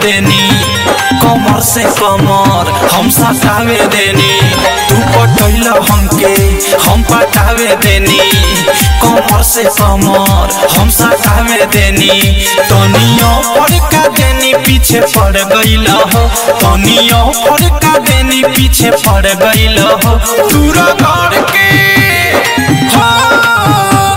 देनी कमर से कमर हम सटावे देनी तू पटैल हमके हम पटावे देनी कमर से कमर हम सटावे देनी तनियो पड़का देनी पीछे पड़ गईल हो तनियो पड़का देनी पीछे पड़ गईल हो तूरा घर के हाँ